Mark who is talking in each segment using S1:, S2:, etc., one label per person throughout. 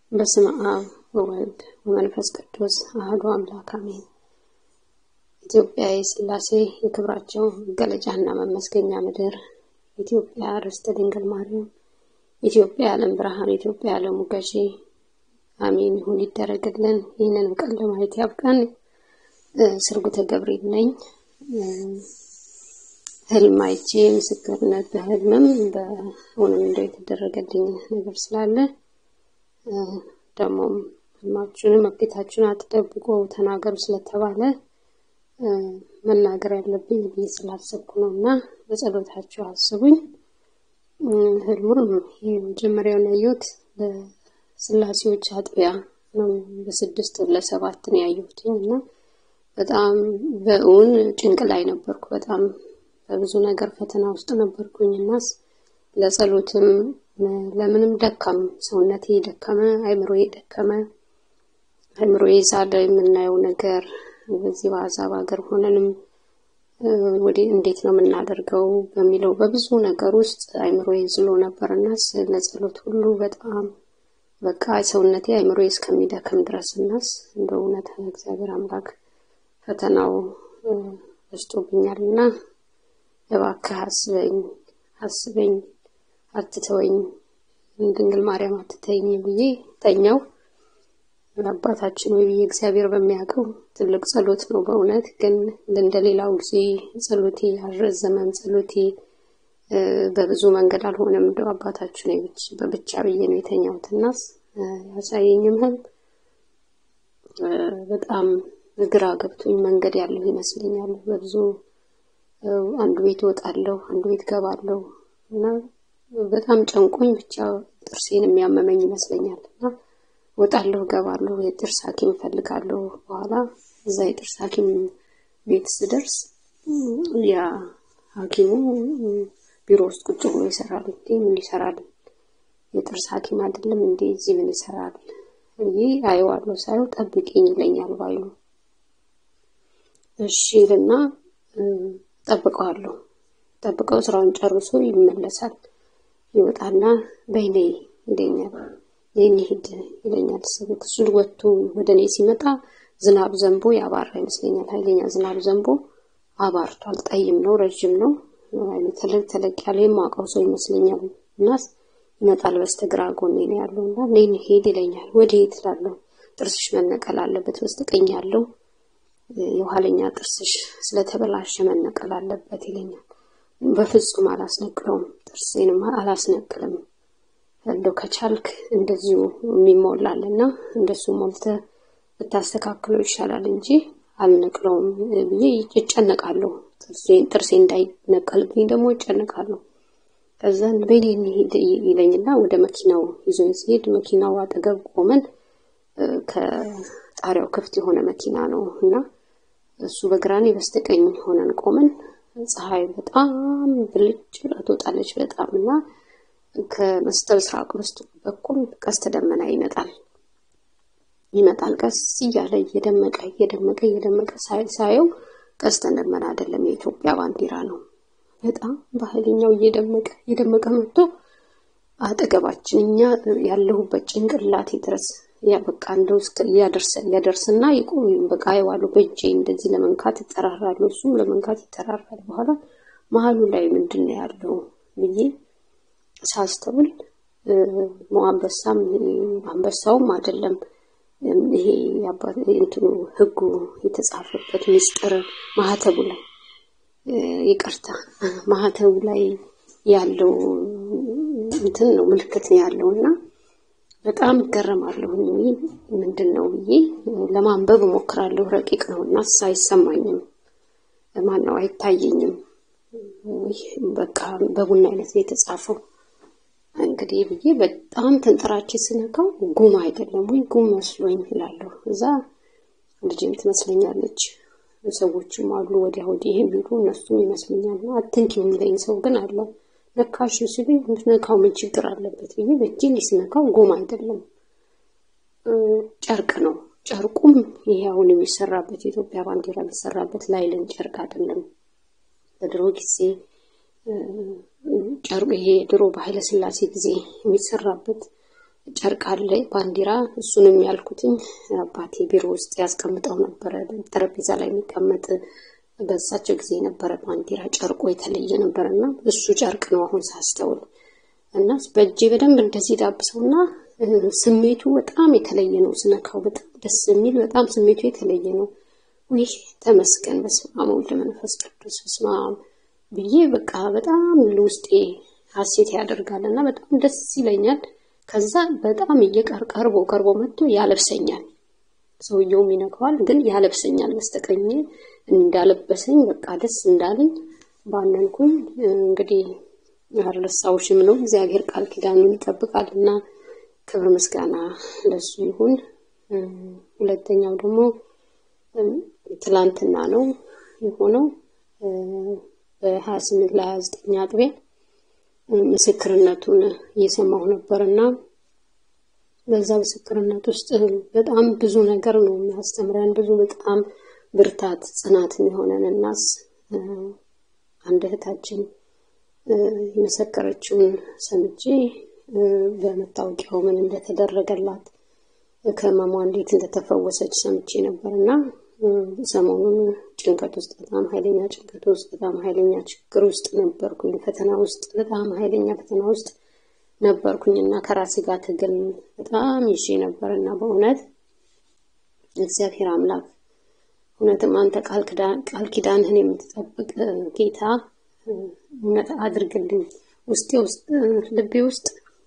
S1: በስመ አብ ወወልድ ወመንፈስ ቅዱስ አሐዱ አምላክ አሜን። ኢትዮጵያ የሥላሴ የክብራቸው መገለጫና መመስገኛ ምድር፣ ኢትዮጵያ ርስተ ድንግል ማርያም፣ ኢትዮጵያ የዓለም ብርሃን፣ ኢትዮጵያ የዓለሙ ገዢ አሜን ይሁን ይደረግልን። ይህንን ቀን ለማየት ያብቃን። ስርጉተ ገብርኤል ነኝ። ህልም አይቼ ምስክርነት በህልምም በእውንም እንደው የተደረገልኝ ነገር ስላለ ደግሞም ህልማችሁንም መክሊታችሁን አትደብቁ ተናገሩ ስለተባለ መናገር ያለብኝ ብዬ ስላሰብኩ ነው እና በጸሎታችሁ አስቡኝ። ህልሙን መጀመሪያውን ያየሁት በስላሴዎች አጥቢያ ነው። በስድስት ለሰባት ነው ያየሁትኝ እና በጣም በእውን ጭንቅ ላይ ነበርኩ። በጣም በብዙ ነገር ፈተና ውስጥ ነበርኩኝ እና ለጸሎትም ለምንም ደካም ሰውነቴ ደከመ፣ አይምሮዬ ደከመ። አይምሮዬ ሳለ የምናየው ነገር በዚህ በአሕዛብ ሀገር ሆነንም ወደ እንዴት ነው የምናደርገው በሚለው በብዙ ነገር ውስጥ አይምሮዬ ዝሎ ነበር እና ለጸሎት ሁሉ በጣም በቃ ሰውነቴ አይምሮዬ እስከሚደክም ድረስ እናስ እንደ እውነት እግዚአብሔር አምላክ ፈተናው በዝቶብኛል እና እባክህ አስበኝ አስበኝ አትተወኝ ድንግል ማርያም አትተኝ ብዬ ተኛው። አባታችን ወይ ብዬ እግዚአብሔር በሚያውቀው ትልቅ ጸሎት ነው በእውነት ግን እንደሌላው ጊዜ ጸሎቴ አልረዘመም። ጸሎቴ በብዙ መንገድ አልሆነም። እንደው አባታችን ወይ በብቻ ብዬ ነው የተኛሁት እና ያሳየኝም ህልም በጣም ግራ ገብቶኝ መንገድ ያለው ይመስለኛል። በብዙ አንዱ ቤት እወጣለሁ፣ አንዱ ቤት ገባለሁ እና በጣም ጨንቆኝ ብቻ ጥርሴን የሚያመመኝ ይመስለኛል እና እወጣለሁ፣ ገባለሁ፣ የጥርስ ሐኪም እፈልጋለሁ። በኋላ እዛ የጥርስ ሐኪም ቤት ስደርስ ያ ሐኪሙ ቢሮ ውስጥ ቁጭ ብሎ ይሰራል። እንዴ ምን ይሰራል? የጥርስ ሐኪም አይደለም እንዴ እዚህ ምን ይሰራል? ይህ አየዋለሁ። ሳየው ጠብቂኝ ይለኛል ባይሉ እሺ ልና ጠብቀዋለሁ። ጠብቀው ስራውን ጨርሶ ይመለሳል። ይወጣና በይኔ ይለኛል። ይህን ሂድ ይለኛል። እሱ ወጥቶ ወደ እኔ ሲመጣ ዝናብ ዘንቦ ያባራ ይመስለኛል። ኃይለኛ ዝናብ ዘንቦ አባርቷል። ጠይም ነው፣ ረዥም ነው። ተለቅ ተለቅ ያለ የማውቀው ሰው ይመስለኛል። እና ይመጣል። በስተግራ ጎኔ ነው ያለው እና እኔን ሄድ ይለኛል። ወደ የት እላለሁ። ጥርስሽ መነቀል አለበት በስተቀኝ ያለው የኋለኛ ጥርስሽ ስለተበላሸ መነቀል አለበት ይለኛል። በፍጹም አላስነቅለውም፣ ጥርሴንም አላስነቅልም። እንደው ከቻልክ እንደዚሁ የሚሞላል እና እንደሱ ሞልተ ብታስተካክለው ይሻላል እንጂ አልነቅለውም ብዬ ይጨነቃለሁ። ጥርሴ እንዳይነቀልብኝ ደግሞ ይጨነቃለሁ። ከዛ በኔ እንሂድ ይለኝና ወደ መኪናው ይዞኝ ሲሄድ መኪናው አጠገብ ቆመን ከጣሪያው ክፍት የሆነ መኪና ነው እና እሱ በግራኔ በስተቀኝ ሆነን ቆመን ፀሐይ በጣም ብልጭ ብላ ትወጣለች በጣም እና ከመስተ ምስራቅ ውስጥ በኩል ቀስተ ደመና ይመጣል ይመጣል ቀስ እያለ እየደመቀ እየደመቀ እየደመቀ ሳየው ቀስተ ደመና አይደለም የኢትዮጵያ ባንዲራ ነው። በጣም በኃይለኛው እየደመቀ እየደመቀ መጥቶ አጠገባችን እኛ ያለሁበት ጭንቅላቴ ድረስ ያ በቃ እንደው እስከ ያደርስና ይቆም በቃ አይዋሉ በእጄ እንደዚህ ለመንካት ይጠራራሉ፣ እሱም ለመንካት ይጠራራል። በኋላ መሀሉ ላይ ምንድን ነው ያለው ብዬ ሳስተውል አንበሳም አንበሳውም አይደለም ይሄ እንትኑ ህጉ የተጻፈበት ምስጢር ማህተቡ ላይ ይቅርታ ማህተቡ ላይ ያለው እንትን ነው ምልክት ነው ያለው እና በጣም እገረማለሁ። ምንድን ነው ብዬ ለማንበብ እሞክራለሁ። ረቂቅ ነው እና አይሰማኝም፣ ማን ነው አይታየኝም። በቃ በቡና አይነት ነው የተጻፈው። እንግዲህ ብዬ በጣም ተንጠራቼ ስነካው ጉም አይደለም ወይ ጉም መስሎኝ እላለሁ። እዛ ልጅም ትመስለኛለች፣ ሰዎችም አሉ ወዲያ ወዲህ የሚሉ እነሱም ይመስለኛል። አትንኪው የሚለኝ ሰው ግን አለ። ነካሽ ሲሉኝ ብትነካው ምን ችግር አለበት ብዬ በእጄ ስነካው ጎማ አይደለም ጨርቅ ነው። ጨርቁም ይሄ አሁን የሚሰራበት የኢትዮጵያ ባንዲራ የሚሰራበት ላይለን ጨርቅ አይደለም። በድሮ ጊዜ ጨርቁ ይሄ ድሮ በኃይለ ሥላሴ ጊዜ የሚሰራበት ጨርቅ አለ ባንዲራ። እሱንም ያልኩትኝ አባቴ ቢሮ ውስጥ ያስቀምጠው ነበረ፣ ጠረጴዛ ላይ የሚቀመጥ በሳቸው ጊዜ የነበረ ባንዲራ ጨርቆ የተለየ ነበር እና እሱ ጨርቅ ነው አሁን ሳስተውል እና በእጄ በደንብ እንደዚህ ዳብሰውና ስሜቱ በጣም የተለየ ነው። ስነካው በጣም ደስ የሚል በጣም ስሜቱ የተለየ ነው። ይህ ተመስገን በስመ አብ ወወልድ ወመንፈስ ቅዱስ በስመ አብ ብዬ በቃ በጣም ውስጤ ሀሴት ያደርጋል እና በጣም ደስ ይለኛል። ከዛ በጣም እየቀር ቀርቦ ቀርቦ መጥቶ ያለብሰኛል። ሰውየውም ይነካዋል፣ ግን ያለብሰኛል። በስተቀኝ እንዳለበሰኝ በቃ ደስ እንዳለኝ ባነንኩኝ። እንግዲህ አልረሳሁሽም ነው እግዚአብሔር ቃል ኪዳኑን ይጠብቃል እና ክብር ምስጋና ለሱ ይሁን። ሁለተኛው ደግሞ ትላንትና ነው የሆነው በሀያ ስምንት ለሀያ ዘጠኝ አጥቢያ ምስክርነቱን እየሰማሁ ነበር እና በዛ ምስክርነት ውስጥ በጣም ብዙ ነገር ነው የሚያስተምረን። ብዙ በጣም ብርታት ጽናት የሚሆነን እናስ አንድ እህታችን የመሰከረችውን ሰምቼ በመታወቂያው ምን እንደተደረገላት ከህመሟ እንዴት እንደተፈወሰች ሰምቼ ነበር እና ሰሞኑን ጭንቀት ውስጥ በጣም ኃይለኛ ጭንቀት ውስጥ በጣም ኃይለኛ ችግር ውስጥ ነበርኩኝ። ፈተና ውስጥ በጣም ኃይለኛ ፈተና ውስጥ ነበርኩኝ እና ከራሴ ጋር ትግል በጣም ይዤ ነበር እና በእውነት እግዚአብሔር አምላክ እውነትም አንተ ቃል ኪዳንህን የምትጠብቅ ጌታ እውነት አድርግልኝ። ውስጤ ውስጥ ልቤ ውስጥ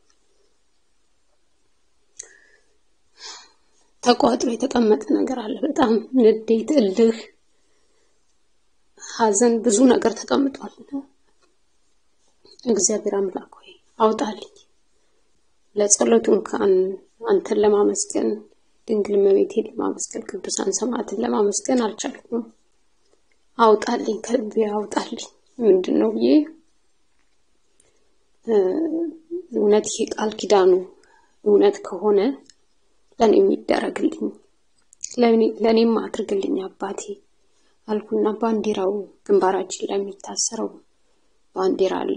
S1: ተቋጥሮ የተቀመጠ ነገር አለ። በጣም ንዴት፣ እልህ፣ ሐዘን፣ ብዙ ነገር ተቀምጧል። እግዚአብሔር አምላክ ሆይ አውጣልኝ። ለጸሎቱ እንኳን አንተን ለማመስገን ድንግል እመቤቴን ለማመስገን ቅዱሳን ሰማዕትን ለማመስገን አልቻልኩም። አውጣልኝ፣ ከልቤ አውጣልኝ። ምንድን ነው ብዬ እውነት ይሄ ቃል ኪዳኑ እውነት ከሆነ ለእኔ የሚደረግልኝ ለእኔም አድርግልኝ አባቴ አልኩና ባንዲራው ግንባራችን ላይ የሚታሰረው ባንዲራ አለ።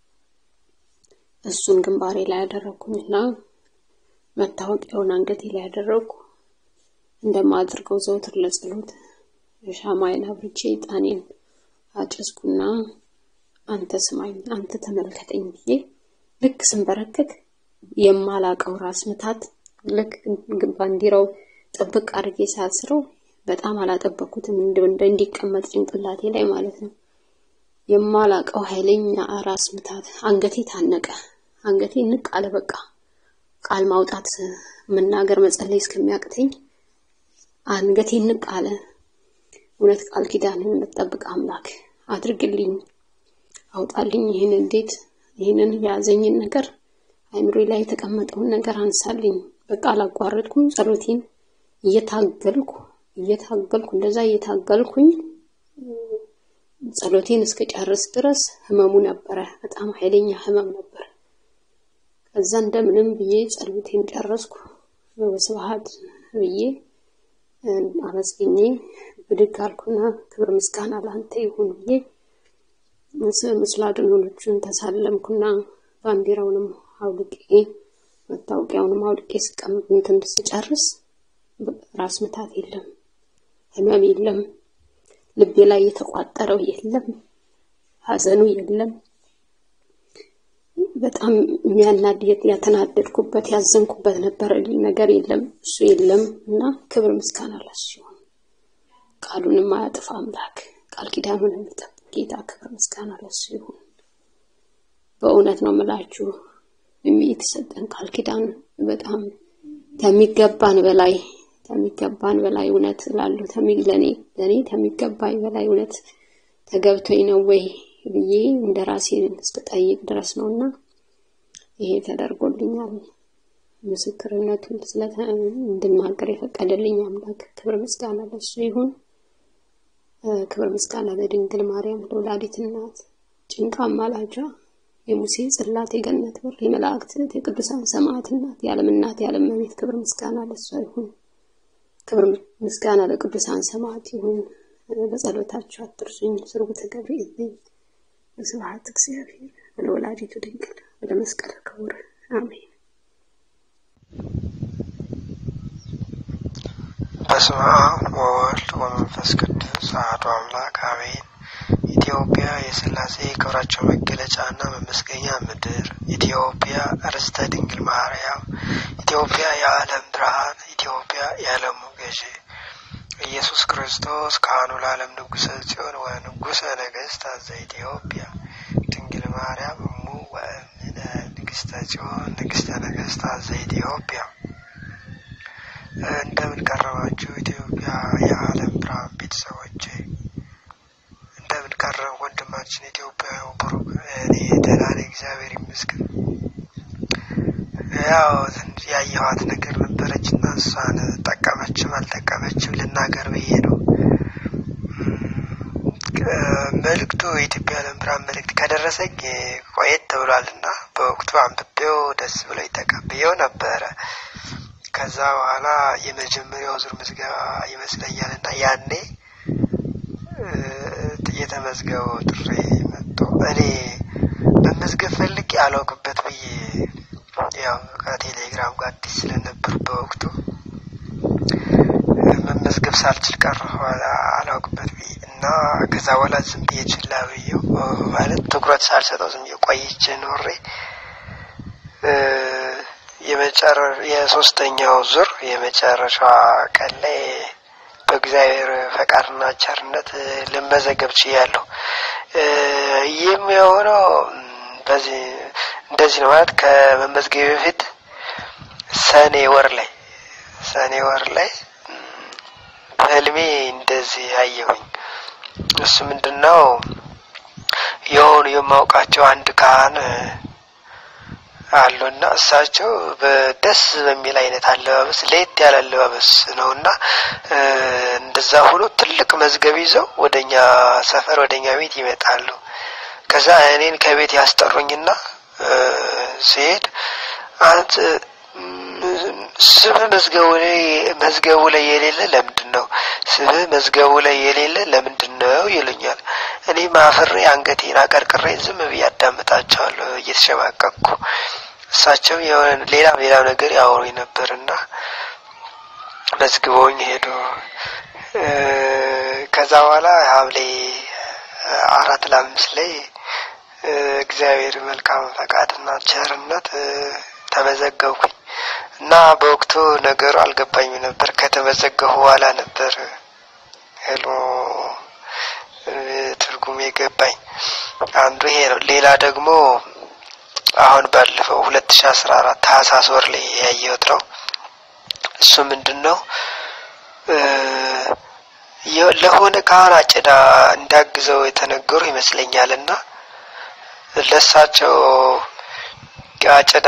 S1: እሱን ግንባሬ ላይ ያደረግኩኝና መታወቂያውን አንገቴ ላይ ያደረግኩ እንደማድርገው ዘውትር ለጸሎት ሻማዬን አብርቼ ዕጣኔን አጨስኩና አንተ ስማኝ፣ አንተ ተመልከተኝ ብዬ ልክ ስንበረከክ የማላቀው ራስ ምታት ልክ ባንዲራው ጥብቅ አድርጌ ሳስረው በጣም አላጠበኩትም፣ እንደ እንዲቀመጥ ጭንቅላቴ ላይ ማለት ነው። የማላቀው ኃይለኛ ራስ ምታት፣ አንገቴ ታነቀ፣ አንገቴ ንቅ አለ። በቃ ቃል ማውጣት መናገር፣ መጸለይ እስከሚያቅተኝ አንገቴ ንቅ አለ። እውነት ቃል ኪዳንን የምትጠብቅ አምላክ አድርግልኝ፣ አውጣልኝ። ይህን እንዴት ይህንን የያዘኝን ነገር አይምሮ ላይ የተቀመጠውን ነገር አንሳልኝ። በቃ አላቋረጥኩም። ጸሎቴን እየታገልኩ እየታገልኩ እንደዛ እየታገልኩኝ ጸሎቴን እስከጨርስ ድረስ ህመሙ ነበረ። በጣም ኃይለኛ ህመም ነበር። ከዛ እንደምንም ብዬ ጸሎቴን ጨረስኩ። በስብሐት ብዬ አመስግኜ ብድግ አልኩና ክብር ምስጋና ለአንተ ይሁን ብዬ ምስለ አድኅኖቹን ተሳለምኩና ባንዲራውንም አውልቄ መታወቂያውንም አውልቄ ስቀምጥ እንትን ስጨርስ ራስ ምታት የለም፣ ህመም የለም፣ ልቤ ላይ የተቋጠረው የለም፣ ሐዘኑ የለም። በጣም የሚያናድድ ያተናደድኩበት ያዘንኩበት ነበር ነገር የለም፣ እሱ የለም እና ክብር ምስጋና ለሱ ይሁን። ቃሉንም አያጥፋ አምላክ ቃል ኪዳኑን የሚጠብቅ ጌታ ክብር ምስጋና ለሱ ይሁን። በእውነት ነው የምላችሁ የተሰጠን ቃል ኪዳን በጣም ከሚገባን በላይ ከሚገባን በላይ እውነት ላሉ ለኔ ለኔ ከሚገባኝ በላይ እውነት ተገብቶኝ ነው ወይ ብዬ እንደ ራሴ እስክጠይቅ ድረስ ነው እና ይሄ ተደርጎልኛል። ምስክርነቱን እንድናገር የፈቀደልኝ አምላክ ክብር ምስጋና ለሱ ይሁን። ክብር ምስጋና ለድንግል ማርያም ለወላዲት እናት ጭንቃ አማላጇ የሙሴ ጽላት የገነት በር የመላእክት የቅዱሳን ሰማዕት እናት የዓለም እናት የዓለም እመቤት ክብር ምስጋና ለሷ ይሁን። ክብር ምስጋና ለቅዱሳን ሰማዕት ይሁን። በጸሎታችሁ አትርሱኝ። ስርጉተ ገብርኤል ነኝ። ስብሐት እግዚአብሔር ወለወላዲቱ ድንግል ወለመስቀሉ ክቡር አሜን።
S2: በስመ አብ ወወልድ ወመንፈስ ቅዱስ አሐዱ አምላክ አሜን። ኢትዮጵያ የሥላሴ ክብራቸው መገለጫና መመስገኛ ምድር፣ ኢትዮጵያ ርስተ ድንግል ማርያም፣ ኢትዮጵያ የዓለም ብርሃን፣ ኢትዮጵያ የዓለሙ ገዢ ኢየሱስ ክርስቶስ ካህኑ ለዓለም ንጉሠ ጽዮን ወንጉሠ ነገሥታት ዘኢትዮጵያ ድንግል ማርያም እሙ ወእምነ ንግሥተ ጽዮን ንግሥተ ነገሥታት ዘኢትዮጵያ። እንደምን ቀረባችሁ ኢትዮጵያ የዓለም ብርሃን ቤተሰቦች፣ እንደምን ቀረብ ወንድማችን ኢትዮጵያ ብሩክ። እኔ ደህና ነኝ፣ እግዚአብሔር ይመስገን። ያው ትንሽ ያየኋት ነገር ነበረች እና እሷን ጠቀመችም አልጠቀመችም ልናገር ብዬ ነው። መልእክቱ የኢትዮጵያ የዓለም ብርሃን መልእክት ከደረሰኝ ቆየት ተብሏል እና በወቅቱ አንብቤው ደስ ብሎኝ ተቀብዬው ነበረ። ከዛ በኋላ የመጀመሪያው ዙር ምዝገባ ይመስለኛል እና ያኔ የተመዝገበው ጥሪ መጥቶ እኔ መመዝገብ ፈልጌ አላውቅበት ብዬ ያው ከቴሌግራም ጋር አዲስ ስለነበር በወቅቱ መመዝገብ ሳልችል ቀረሁ አላውቅበት ብዬ እና ከዛ በኋላ ዝም ብዬ ችላ ብዬው ማለት ትኩረት ሳልሰጠው ዝም ብዬ ቆይቼ ኖሬ የሶስተኛው ዙር የመጨረሻ ቀን ላይ በእግዚአብሔር ፈቃድና ቸርነት ልመዘገብ ችያለሁ። ይህም የሆነው በዚህ እንደዚህ ነው ማለት ከመመዝገብ በፊት ሰኔ ወር ላይ ሰኔ ወር ላይ በህልሜ እንደዚህ አየሁኝ። እሱ ምንድን ነው የሆኑ የማውቃቸው አንድ ካህን አሉና እሳቸው በደስ በሚል አይነት አለባበስ ለየት ያለ አለባበስ ነው እና እንደዛ ሆኖ ትልቅ መዝገብ ይዘው ወደኛ ሰፈር ወደኛ ቤት ይመጣሉ። ከዛ እኔን ከቤት ያስጠሩኝና ሲሄድ አንተ ስምህ መዝገቡ ላይ መዝገቡ ላይ የሌለ ለምንድን ነው? ስምህ መዝገቡ ላይ የሌለ ለምንድን ነው ይሉኛል። እኔ ማፍሬ አንገቴን አቀርቅሬ ዝም ብዬ አዳምጣቸዋለሁ እየተሸማቀቅኩ። እሳቸው የሆነ ሌላ ሌላ ነገር ያወሩኝ ነበርና መዝግበውኝ ሄዱ። ከዛ በኋላ ሐምሌ አራት ለአምስት ላይ እግዚአብሔር መልካም ፈቃድና ቸርነት ተመዘገብኩኝ እና በወቅቱ ነገሩ አልገባኝም ነበር። ከተመዘገቡ በኋላ ነበር ህልሙ ትርጉም የገባኝ። አንዱ ይሄ ነው። ሌላ ደግሞ አሁን ባለፈው ሁለት ሺ አስራ አራት ታህሳስ ወር ላይ ያየሁት ነው። እሱ ምንድን ነው ለሆነ ካህን አጭዳ እንዳግዘው የተነገሩ ይመስለኛል እና ለሳቸው አጨዳ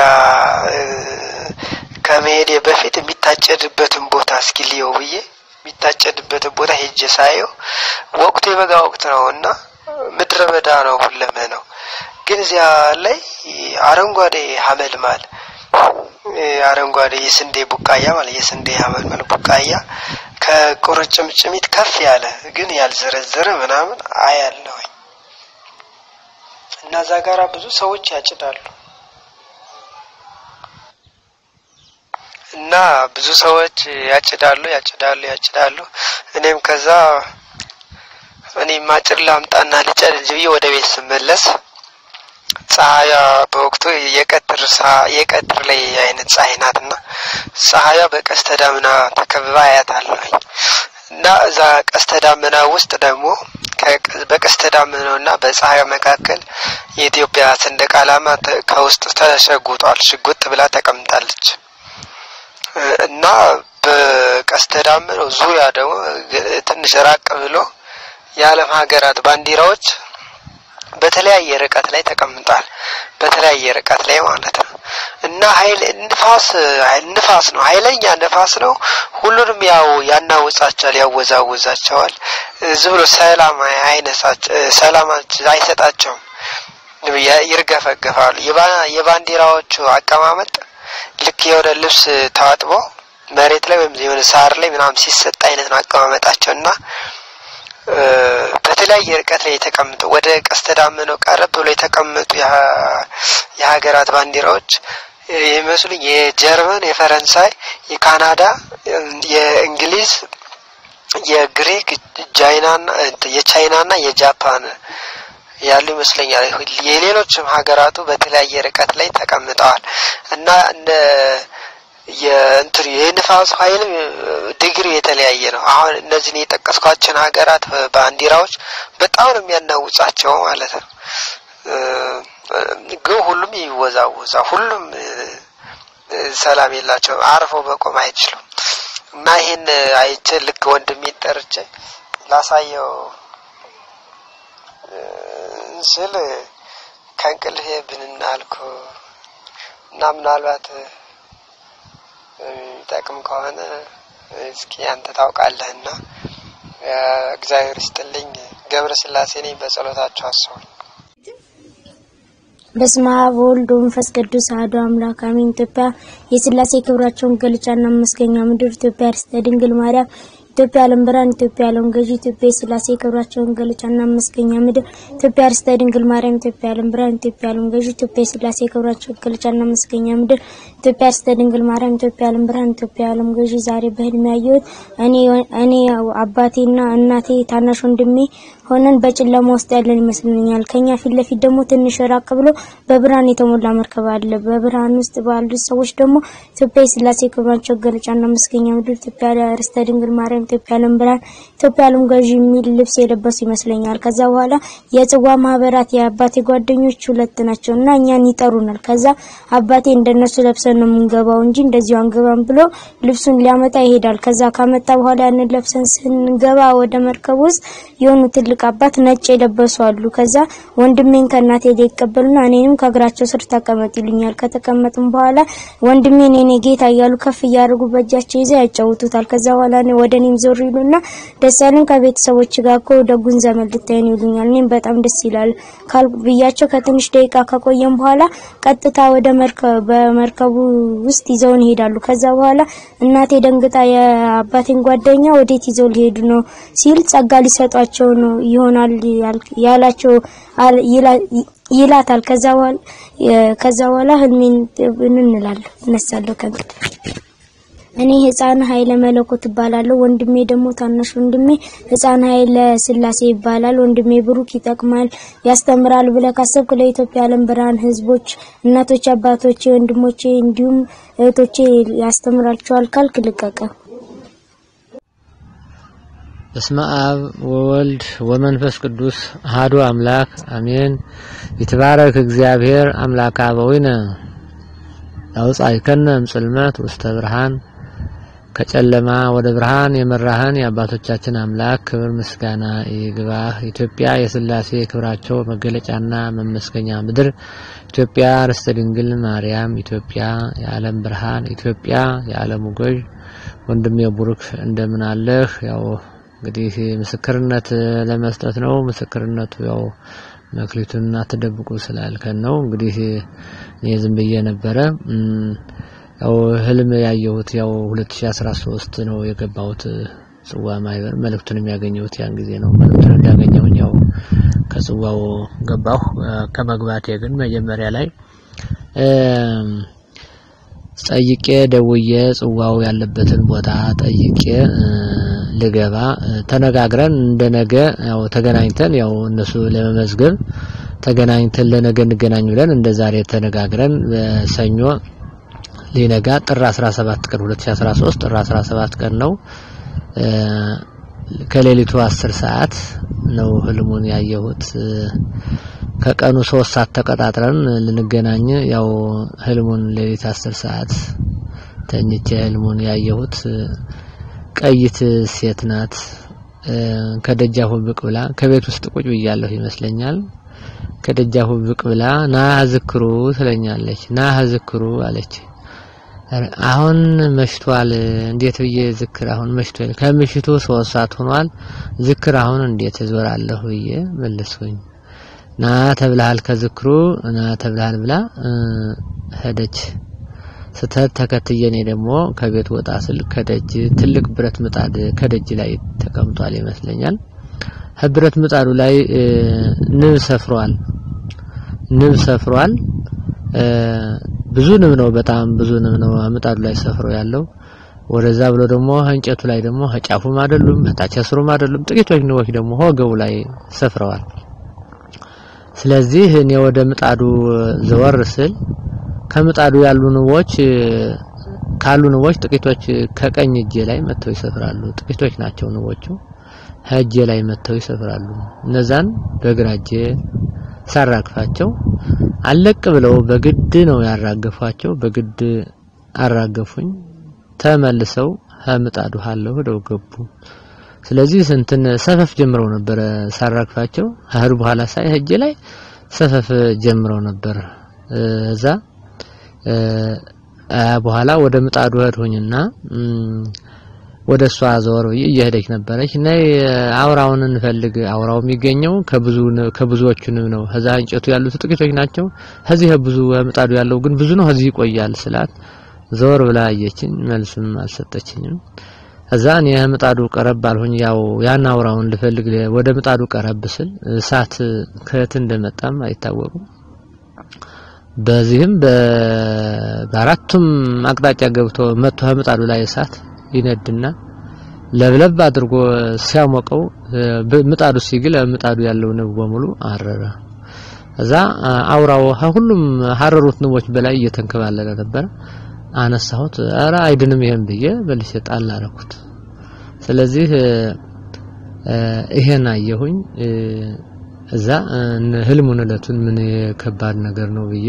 S2: ከመሄዴ በፊት የሚታጨድበትን ቦታ እስኪ ልየው ብዬ የሚታጨድበትን ቦታ ሄጄ ሳየው ወቅቱ የበጋ ወቅት ነው እና ምድረ በዳ ነው ሁለመ ነው። ግን እዚያ ላይ አረንጓዴ ሀመልማል አረንጓዴ የስንዴ ቡቃያ ማለት የስንዴ ሀመልማል ቡቃያ ከቁርጭምጭሚት ከፍ ያለ ግን ያልዘረዘረ ምናምን አያለሁኝ እና እዛ ጋራ ብዙ ሰዎች ያጭዳሉ እና ብዙ ሰዎች ያጭዳሉ ያጭዳሉ ያጭዳሉ። እኔም ከዛ እኔም ማጭድ ላምጣና ልጨድ ብዬ ወደ ቤት ስመለስ ፀሐያ በወቅቱ የቀትር የቀትር ላይ አይነት ፀሐይ ናትና ፀሐያ በቀስተ ዳመና ተከብባ አያታለሁኝ እና እዛ ቀስተ ዳመና ውስጥ ደግሞ በቀስተ ዳመናው እና በፀሐይ መካከል የኢትዮጵያ ሰንደቅ ዓላማ ከውስጥ ተሸጉጧል። ሽጉጥ ብላ ተቀምጣለች እና በቀስተ ዳመናው ዙሪያ ደግሞ ትንሽ ራቅ ብሎ የዓለም ሀገራት ባንዲራዎች በተለያየ ርቀት ላይ ተቀምጧል። በተለያየ ርቀት ላይ ማለት ነው እና ኃይል ንፋስ ንፋስ ነው፣ ኃይለኛ ንፋስ ነው። ሁሉንም ያው ያናውጻቸዋል፣ ያወዛውዛቸዋል። ዝም ብሎ ሰላም አይነሳቸው፣ ሰላም አይሰጣቸውም፣ ይርገፈገፋሉ። የባንዲራዎቹ አቀማመጥ ልክ የሆነ ልብስ ታጥቦ መሬት ላይ ወይም የሆነ ሳር ላይ ምናምን ሲሰጥ አይነት ነው አቀማመጣቸው እና በተለያየ ርቀት ላይ የተቀምጡ ወደ ቀስተ ዳመናው ቀረብ ብሎ የተቀመጡ የሀገራት ባንዲራዎች የሚመስሉኝ የጀርመን፣ የፈረንሳይ፣ የካናዳ፣ የእንግሊዝ፣ የግሪክ፣ ቻይናና የቻይናና የጃፓን ያሉ ይመስለኛል። የሌሎችም ሀገራቱ በተለያየ ርቀት ላይ ተቀምጠዋል እና እንደ የእንትን የንፋሱ ኃይልም ዲግሪ የተለያየ ነው። አሁን እነዚህን የጠቀስኳቸውን ሀገራት ባንዲራዎች በጣም ነው የሚያናውጻቸው ማለት ነው። ግን ሁሉም ይወዛወዛ፣ ሁሉም ሰላም የላቸውም። አርፈው መቆም አይችሉም። እና ይህን አይቼ ልክ ወንድሜን ጠርቼ ላሳየው ስል ከእንቅልፌ ብንናልኩ እና ምናልባት የሚጠቅም ከሆነ እስኪ አንተ ታውቃለህና እግዚአብሔር ይስጥልኝ። ገብረ ስላሴ ነኝ። በጸሎታቸው አስቡኝ።
S3: በስመ አብ ወወልድ ወመንፈስ ቅዱስ አሐዱ አምላክ አሜን። ኢትዮጵያ የሥላሴ ክብራቸውን ገለጫና መስገኛ ምድር፣ ኢትዮጵያ ርስተ ድንግል ማርያም፣ ኢትዮጵያ ዓለም ብርሃን፣ ኢትዮጵያ ዓለም ገዢ፣ ኢትዮጵያ የሥላሴ ክብራቸውን ገለጫና መስገኛ ምድር፣ ኢትዮጵያ ርስተ ድንግል ማርያም፣ ኢትዮጵያ ዓለም ብርሃን፣ ኢትዮጵያ ዓለም ገዢ፣ ኢትዮጵያ የሥላሴ ክብራቸውን ገለጫና መስገኛ ምድር፣ ኢትዮጵያ ርስተ ድንግል ማርያም፣ ኢትዮጵያ ዓለም ብርሃን፣ ኢትዮጵያ ዓለም ገዢ። ዛሬ በህልሜ ያየሁት እኔ እኔ አባቴና እናቴ ታናሽ ወንድሜ ሆነን በጨለማ ውስጥ ያለን ይመስለኛል። ከኛ ፊት ለፊት ደግሞ ትንሽ ራቅ ብሎ በብርሃን የተሞላ መርከብ አለ። በብርሃን ውስጥ ባሉት ሰዎች ደግሞ ኢትዮጵያ የሥላሴ ክብራቸው ገለጫና መስገኛ ምድር፣ ኢትዮጵያ ርስተ ድንግል ማርያም፣ ኢትዮጵያ ዓለም ብርሃን፣ ኢትዮጵያ ዓለም ገዢ የሚል ልብስ የለበሱ ይመስለኛል። ከዛ በኋላ የጽዋ ማህበራት የአባቴ ጓደኞች ሁለት ናቸው እና እኛን ይጠሩናል። ከዛ አባቴ እንደነሱ ለብሰን ነው የምንገባው እንጂ እንደዚሁ አንገባም ብሎ ልብሱን ሊያመጣ ይሄዳል። ከዛ ካመጣ በኋላ ያንን ለብሰን ስንገባ ወደ መርከብ ውስጥ የሆኑ ትልቅ አባት ነጭ የለበሱ አሉ። ከዛ ወንድሜን ከእናቴ ላይ ይቀበሉና እኔንም ከእግራቸው ስር ተቀመጥ ይሉኛል። ከተቀመጥም በኋላ ወንድሜን የኔ ጌታ እያሉ ከፍ እያደረጉ በእጃቸው ይዘው ያጫውቱታል። ከዛ በኋላ ወደ እኔም ዞር ይሉና ደስ ያለን ከቤተሰቦች ጋር እኮ ደጉን ዘመን ልታየን ይሉኛል። እኔም በጣም ደስ ይላል ካል ብያቸው ከትንሽ ደቂቃ ከቆየም በኋላ ቀጥታ ወደ መርከብ በመርከቡ ውስጥ ይዘውን ይሄዳሉ። ከዛ በኋላ እናቴ ደንግጣ የአባቴን ጓደኛ ወዴት ይዘው ሊሄዱ ነው ሲል ጸጋ ሊሰጧቸው ነው ይሆናል ያላቸው ይላታል። ከዛ በኋላ ከዛ በኋላ ህልሜን እንላለሁ እነሳለሁ ከእንቅልፍ እኔ ህፃን ኃይለ መለኮት እባላለሁ። ወንድሜ ደግሞ ታናሽ ወንድሜ ህፃን ኃይለ ስላሴ ይባላል። ወንድሜ ብሩክ ይጠቅማል፣ ያስተምራል ብለህ ካሰብክ ለኢትዮጵያ ዓለም ብርሃን ህዝቦች፣ እናቶች፣ አባቶቼ፣ ወንድሞቼ እንዲሁም እህቶቼ ያስተምራቸዋል ካልክ ልቀቀ።
S4: በስመ አብ ወወልድ ወመንፈስ ቅዱስ አሐዱ አምላክ አሜን። ይትባረክ እግዚአብሔር አምላከ አበዊነ ያውጻእከነ እምጽልመት ውስተ ብርሃን ከጨለማ ወደ ብርሃን የመራህን የአባቶቻችን አምላክ ክብር ምስጋና ይግባህ። ኢትዮጵያ የስላሴ ክብራቸው መገለጫና መመስገኛ ምድር፣ ኢትዮጵያ ርስተ ድንግል ማርያም፣ ኢትዮጵያ የዓለም ብርሃን፣ ኢትዮጵያ የዓለሙ ገዥ ወንድሜ ቡሩክ እንደምን አለህ? ያው እንግዲህ ምስክርነት ለመስጠት ነው። ምስክርነቱ ያው መክሊቱን አትደብቁ ስላልከን ነው። እንግዲህ እኔ ዝም ብዬ ነበረ ያው ህልም ያየሁት ያው 2013 ነው የገባሁት ጽዋ ማህበር መልእክቱን የሚያገኘሁት ያን ጊዜ ነው። መልእክቱን እንዳገኘሁኝ ያው ከጽዋው ገባሁ። ከመግባቴ ግን መጀመሪያ ላይ ጠይቄ ደውዬ ጽዋው ያለበትን ቦታ ጠይቄ ልገባ ተነጋግረን እንደነገ ያው ተገናኝተን ያው እነሱ ለመመዝገብ ተገናኝተን ለነገ እንገናኝ ብለን እንደ ዛሬ ተነጋግረን በሰኞ ሊነጋ ጥር 17 ቀን 2013 ጥር 17 ቀን ነው ከሌሊቱ 10 ሰዓት ነው ህልሙን ያየሁት። ከቀኑ ሶስት ሰዓት ተቀጣጥረን ልንገናኝ ያው ህልሙን ሌሊት 10 ሰዓት ተኝቼ ህልሙን ያየሁት ቀይት ሴት ናት። ከደጃፉ ብቅ ብላ ከቤት ውስጥ ቁጭ ብያለሁ ይመስለኛል። ከደጃፉ ብቅ ብላ ና ዝክሩ ትለኛለች። ና ዝክሩ አለች። አሁን መሽቷል። እንዴት ብዬ ዝክር አሁን መሽቷል። ከምሽቱ ሶስት ሰዓት ሆኗል። ዝክር አሁን እንዴት እዞራለሁ ብዬ መለስኩኝ። ና ተብልሃል፣ ከዝክሩ ና ተብልሃል ብላ ሄደች። ስተት ተከትዬ እኔ ደግሞ ከቤት ወጣ ስል ከደጅ ትልቅ ብረት ምጣድ ከደጅ ላይ ተቀምጧል ይመስለኛል። ብረት ምጣዱ ላይ ንብ ሰፍሯል። ንብ ሰፍሯል። ብዙ ንብ ነው፣ በጣም ብዙ ንብ ነው ምጣዱ ላይ ሰፍሮ ያለው። ወደዛ ብሎ ደግሞ እንጨቱ ላይ ደግሞ ጫፉም አይደሉም ታች ስሩም አይደሉም። ጥቂቶች ንቦች ደግሞ ወገቡ ላይ ሰፍረዋል። ስለዚህ እኔ ወደ ምጣዱ ዘወር ስል ከምጣዱ ያሉ ንቦች ካሉ ንቦች ጥቂቶች ከቀኝ እጄ ላይ መጥተው ይሰፍራሉ። ጥቂቶች ናቸው ንቦቹ እጄ ላይ መጥተው ይሰፍራሉ። እነዛን በግራ እጄ ሳራግፋቸው አለቅ ብለው በግድ ነው ያራገፏቸው። በግድ አራገፉኝ። ተመልሰው ከምጣዱ ሀለው ሄደው ገቡ። ስለዚህ ስንትን ሰፈፍ ጀምረው ነበር ሳራግፋቸው። አህር በኋላ ሳይ እጄ ላይ ሰፈፍ ጀምረው ነበር እዛ በኋላ ወደ ምጣዱ ሄድሁኝና ወደ እሷ ዞር ብዬ እየሄደች ነበረች እና አውራውን እንፈልግ አውራው የሚገኘው ከብዙ ከብዙዎቹ ንብ ነው። ከዛ እንጨቱ ያሉት ጥቂቶች ናቸው። ከዚህ ብዙ ምጣዱ ያለው ግን ብዙ ነው። ከዚህ ይቆያል ስላት ዞር ብላ አየችኝ። መልስም አልሰጠችኝም። ከዛ እኔ ምጣዱ ቀረብ አልሆኝ ያው ያን አውራውን ልፈልግ ወደ ምጣዱ ቀረብ ስል እሳት ከየት እንደመጣም አይታወቅም። በዚህም በአራቱም አቅጣጫ ገብቶ መጥቶ ከምጣዱ ላይ እሳት ይነድና ለብለብ አድርጎ ሲያሞቀው ምጣዱ ሲግል ምጣዱ ያለው ንብ በሙሉ አረረ። እዛ አውራው ሁሉም ሀረሩት ንቦች በላይ እየተንከባለለ ነበር። አነሳሁት። አረ አይድንም ይሄን ብዬ በልሼ ጣል አደረኩት። ስለዚህ ይሄን አየሁኝ። እዛ ህልሙን እለቱን ምን ከባድ ነገር ነው ብዬ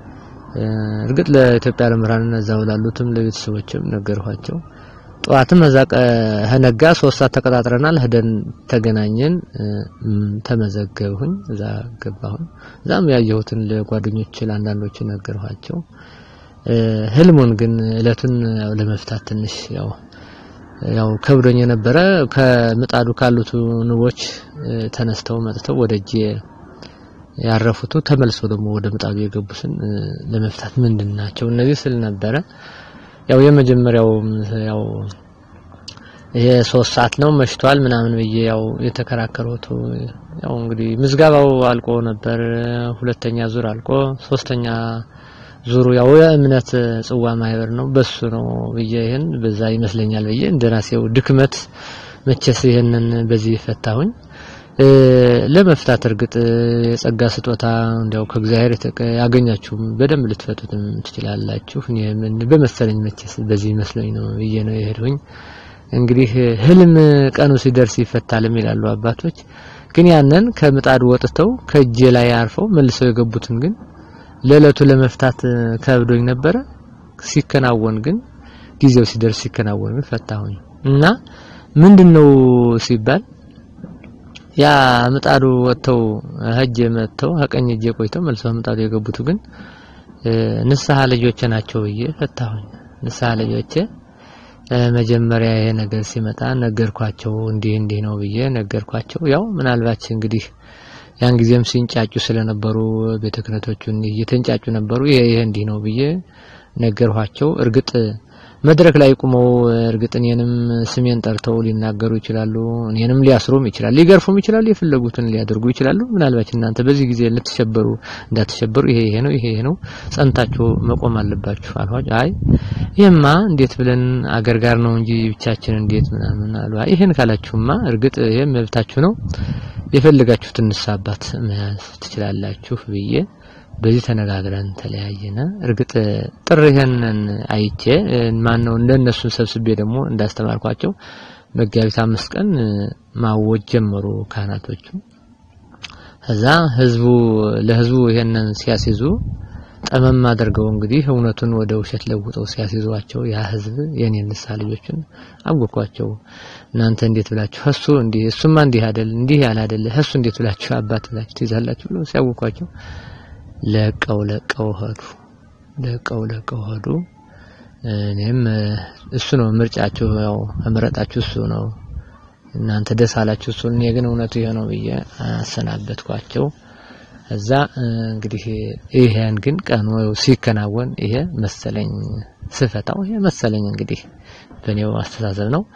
S4: እርግጥ ለኢትዮጵያ ለምራን እዛው ላሉትም ለቤተሰቦችም ነገርኋቸው። ጠዋትም እዛ ከነጋ ሶስት ሰዓት ተቀጣጥረናል። ሄደን ተገናኘን፣ ተመዘገብሁኝ፣ እዛ ገባሁኝ። እዛም ያየሁትን ለጓደኞች ለአንዳንዶች ነገርኋቸው። ህልሙን ግን እለቱን ለመፍታት ትንሽ ያው ያው ከብዶኝ የነበረ ከምጣዱ ካሉት ንቦች ተነስተው መጥተው ወደ እጄ ያረፉቱ ተመልሶ ደግሞ ወደ ምጣዱ የገቡትን ለመፍታት ምንድን ናቸው እነዚህ ስል ነበረ። ያው የመጀመሪያው ያው ይሄ ሶስት ሰዓት ነው መሽቷል ምናምን ብዬ ያው የተከራከሩት ያው እንግዲህ ምዝጋባው አልቆ ነበር። ሁለተኛ ዙር አልቆ ሶስተኛ ዙሩ ያው የእምነት ጽዋ ማህበር ነው በሱ ነው ብዬ ይሄን በዛ ይመስለኛል ብዬ እንደራሴው ድክመት መቼስ ይሄንን በዚህ ፈታሁኝ። ለመፍታት እርግጥ የጸጋ ስጦታ እንዲያው ከእግዚአብሔር ያገኛችሁም በደንብ ልትፈቱትም ትችላላችሁ። እኔ ምን በመሰለኝ መቼስ በዚህ መስሎኝ ነው ብዬ ነው የሄድሁኝ። እንግዲህ ህልም ቀኑ ሲደርስ ይፈታልም ይላሉ አባቶች። ግን ያንን ከምጣዱ ወጥተው ከእጄ ላይ አርፈው መልሰው የገቡትን ግን ለእለቱ ለመፍታት ከብዶኝ ነበረ። ሲከናወን ግን ጊዜው ሲደርስ ሲከናወን ግን ፈታሁኝ እና ምንድነው ሲባል ያ ምጣዱ ወጥተው ሀጀ መጥተው ከቀኝ እጄ ቆይተው መልሰው ምጣዱ የገቡት ግን ንስሐ ልጆቼ ናቸው ብዬ ፈታሁኝ። ንስሐ ልጆቼ መጀመሪያ ይሄ ነገር ሲመጣ ነገርኳቸው። እንዲህ እንዲህ ነው ብዬ ነገርኳቸው። ያው ምናልባት እንግዲህ ያን ጊዜም ሲንጫጩ ስለነበሩ ቤተ ክህነቶቹን እየተንጫጩ ነበሩ። ይሄ ይሄ እንዲህ ነው ብዬ ነገርኋቸው። እርግጥ መድረክ ላይ ቁመው እርግጥ እኔንም ስሜን ጠርተው ሊናገሩ ይችላሉ። እኔንም ሊያስሩም ይችላሉ፣ ሊገርፉም ይችላሉ፣ የፈለጉትን ሊያደርጉ ይችላሉ። ምናልባት እናንተ በዚህ ጊዜ ልትሸበሩ እንዳትሸበሩ፣ ይሄ ይሄ ነው ይሄ ይሄ ነው ጸንታችሁ መቆም አለባችሁ አልኋቸው። አይ ይሄማ እንዴት ብለን አገር ጋር ነው እንጂ ብቻችን እንዴት ምናምን አሉ። አይ ይሄን ካላችሁማ እርግጥ ይሄ መብታችሁ ነው የፈለጋችሁትን ንስሐ አባት መያዝ ትችላላችሁ ብዬ በዚህ ተነጋግረን ተለያየነ። እርግጥ ጥሪህንን አይቼ ማን ነው እንደነሱን ሰብስቤ ደግሞ እንዳስተማርኳቸው መጋቢት አምስት ቀን ማወጅ ጀመሩ ካህናቶቹ። ከዛ ህዝቡ ለህዝቡ ይሄንን ሲያስይዙ ጠመም አድርገው እንግዲህ እውነቱን ወደ ውሸት ለውጠው ሲያስይዟቸው ያ ህዝብ የኔ ንስሐ ልጆችን አወኳቸው። እናንተ እንዴት ብላችሁ እሱ እንዲህ እሱማ እንዲህ አይደል እንዲህ ያለ አይደል እሱ እንዴት ብላችሁ አባት ብላችሁ ትይዛላችሁ ብለው ሲያወኳቸው ለቀው ለቀው ሄዱ። ለቀው ለቀው ሄዱ። እኔም እሱ ነው ምርጫችሁ፣ ያው መረጣችሁ እሱ ነው እናንተ ደስ አላችሁ እሱ፣ እኔ ግን እውነቱ ይሄ ነው ብዬ አሰናበትኳቸው። እዛ እንግዲህ ይሄን ግን ቀኑ ሲከናወን ይሄ መሰለኝ ስፈታው ይሄ መሰለኝ እንግዲህ በእኔው አስተሳሰብ ነው።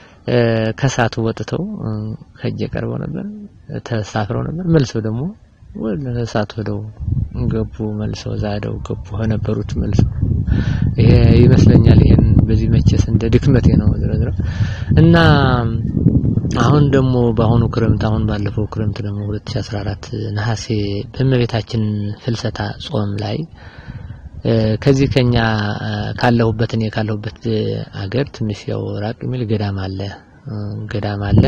S4: ከሳቱ ወጥተው ከእጄ ቀርበው ነበር፣ ተሳፍረው ነበር። መልሰው ደግሞ ወደ እሳቱ ሄደው ገቡ መልሰው እዛ ሄደው ገቡ ከነበሩት መልሰው ይሄ ይመስለኛል። ይሄን በዚህ መቼስ እንደ ድክመቴ ነው ዝሮ ዝሮ እና አሁን ደግሞ በአሁኑ ክረምት አሁን ባለፈው ክረምት ደግሞ 2014 ነሐሴ በእመቤታችን ፍልሰታ ጾም ላይ ከዚህ ከኛ ካለሁበት እኔ ካለሁበት አገር ትንሽ ያው ራቅ የሚል ገዳም አለ ገዳም አለ